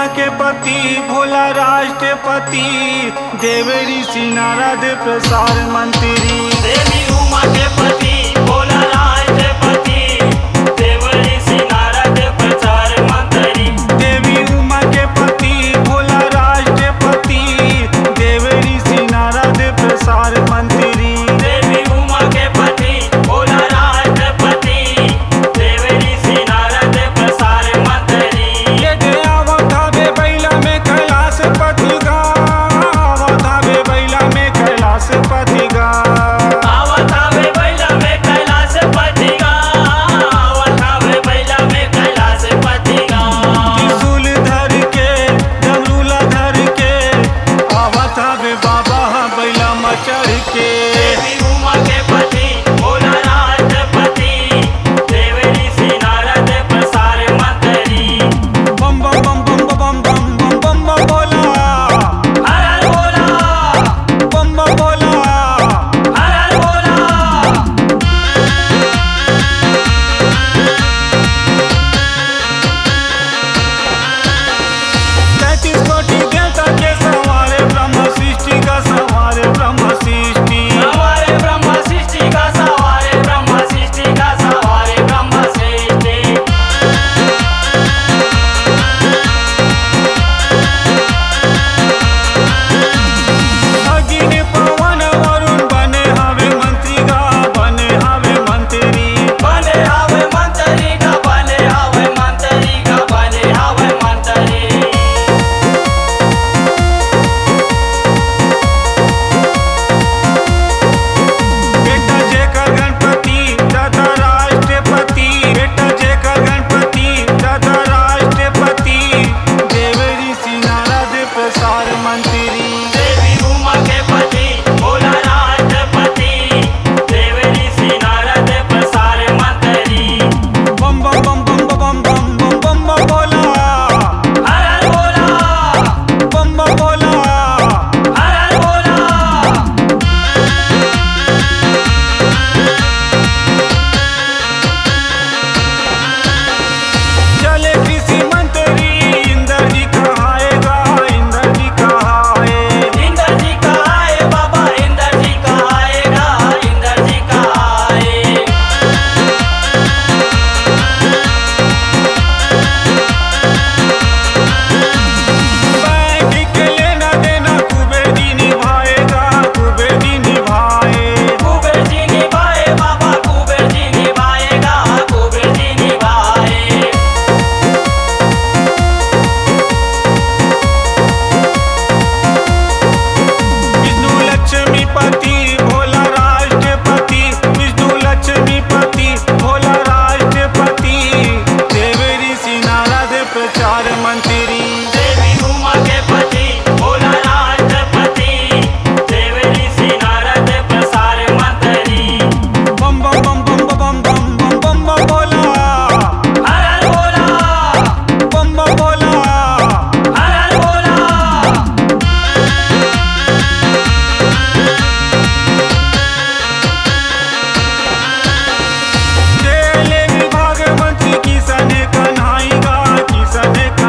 के पति भोला राष्ट्रपति देव ऋषि नारद प्रसार मंत्री देवी उमा के पति भोला राष्ट्रपति देव ऋषि नारद प्रचार मंत्री देवी उमा के पति भोला राष्ट्रपति देव ऋषि नारद प्रसार मंत्री देवी उमा के पति भोला राष्ट्रपति देव ऋषि नारद प्रसार मंत्री ये गया वो धाबे बैला में कैलाश पति गा वो धाबे बैला में कैलाश पति गा आवत आवे बैला में कैलाश पति गा आवत आवे बैला में कैलाश पति गा त्रिशूल धर के डमरूला धर के आवत हवे बाबा बैला मचढ़ के देवी उमा के पति भोला राष्ट्रपति देव ऋषि नारद प्रसार मंत्री बम बम बम बम बम बम बम बम बम बोला हर हर भोला बम बम बोला हर हर भोला तैतीस कोटि देवता के सवारे ब्रह्म सृष्टि का सवारे ब्रह्म सृष्टि हमारे ब्रह्म सृष्टि का सवारे ब्रह्म सृष्टि का सवारे ब्रह्म सृष्टि अग्नि पवन वरुण बने हवे मंत्री गा बने हवे मंत्री बने हवे मंत्री का बने हवे मंत्री का बने हवे मंत्री बेटा जेकर गणपति दादा राष्ट्रपति बेटा जेकर गणपति दादा राष्ट्रपति देव ऋषि नारद प्रसार मंत्री देवी उमा के पति भोला राष्ट्रपति देव ऋषि नारद प्रसार मंत्री बम बम बम बम बम बम बम बम बम बोला हर हर भोला बम बम बोला हर हर भोला चले कृषि मंत्री इंद्र जी कहाएगा इंद्र जी कहाए इंद्र जी का आए बाबा इंद्र जी का आएगा इंद्र जी का आए बैंक के लेना देना कुबेर जी निभाएगा कुबेर जी निभाए कुबेर जी निभाए बाबा कुबेर जी निभाएगा कुबेर जी निभाए विष्णु लक्ष्मी पति भोला राष्ट्रपति विष्णु लक्ष्मी पति भोला राष्ट्रपति देव ऋषि नारद प्रचार मंत्री देवी उमा के पति भोला राष्ट्रपति देव ऋषि नारद प्रसार मंत्री बम बम बम बम बम बम बम बम बम बोला हर हर भोला बम बम बोला हर हर भोला रेलवे विभाग मंत्री किशन कन्हाई गा किशन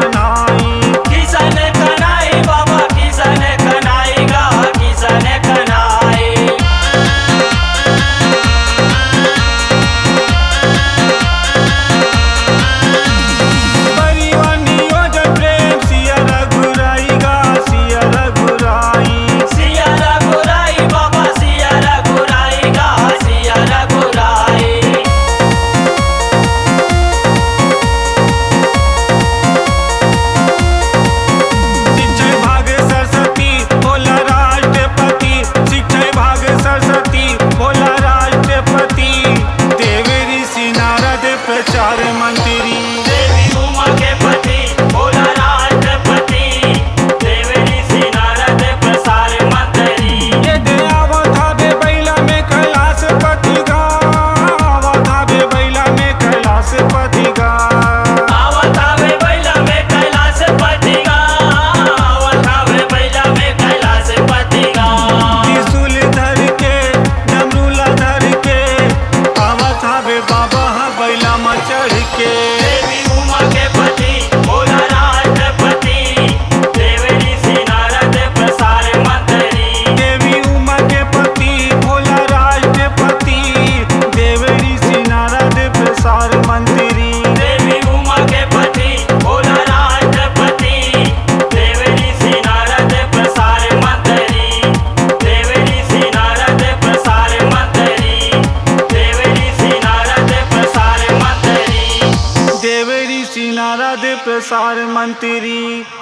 प्रसाद प्रसार मंत्री